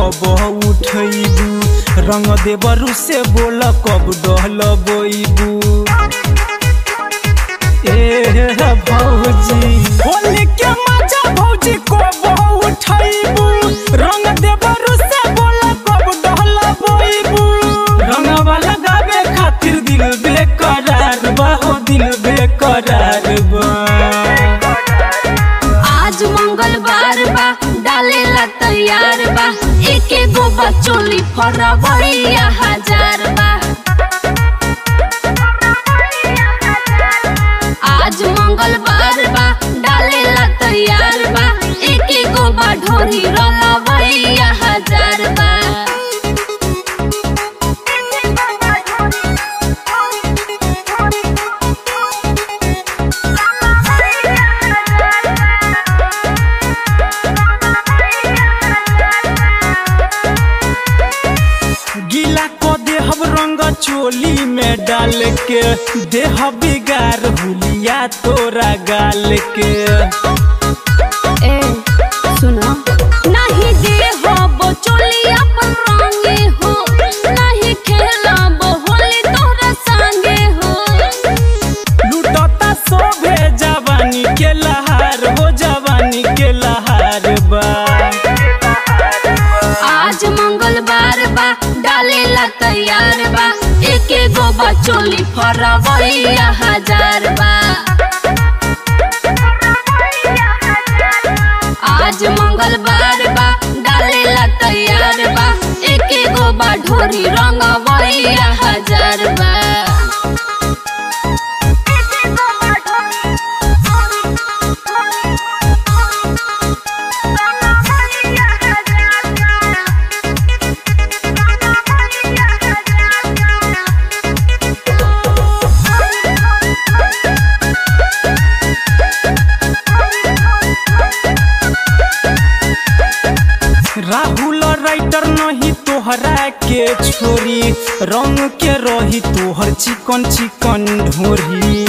कब उठैबू रंग देवरू से बोल कब डहल बोइबू ए भौजी होली के मजा भौजी कब उठैबू रंग देवरू से बोल कब डहल बोइबू रंगवा लगावे खातिर दिल बेकरार बा हो दिल बेकरार बा आज मंगलवार बा डालेला तैयार बा एके गो बचोली फरवरिया हजार बा आज मंगलवार बा डालेला तैयार बा एके गो बा ढोरी रलवरिया हजार बा गीला को देहब रंग चोली में डाल के देह बिगार हुलिया तोरा गाल के ए सुनो नहीं दे हो बो चोली अपन रंगे हो नहीं खेला बो होली तोरा संगे हो लुटता शोभे जवानी के लहार हो जवानी के लहार बा आज मंगलवार बा डालेला तैयार बा एके गो बा चोली फरवरिया हजार बा आज मंगलवार बा डालेला तैयार बा एके गो बा ढोरी रंगवरिया हजार बा राहुल राइटर नहीं तोहरा के छोरी रंग के रही तोहर चिकन चिकन ढोरी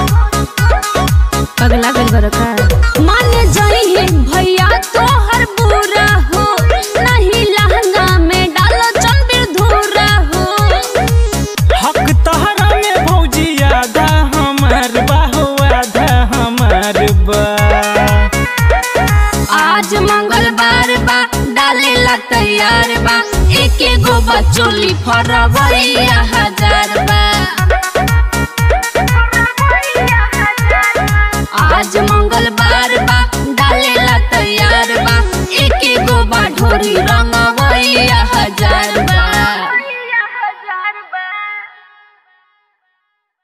पगला गल बरका मान जाइए भैया तोहर बुरा हो नहीं लहंगा में डालो चंदर धूरा हो हक तहरा में भौजी आधा हमार बा हो आधा हमार बा आज मंगलवार बा डालेला तैयार बा एके गो बचोली फरवरिया हजार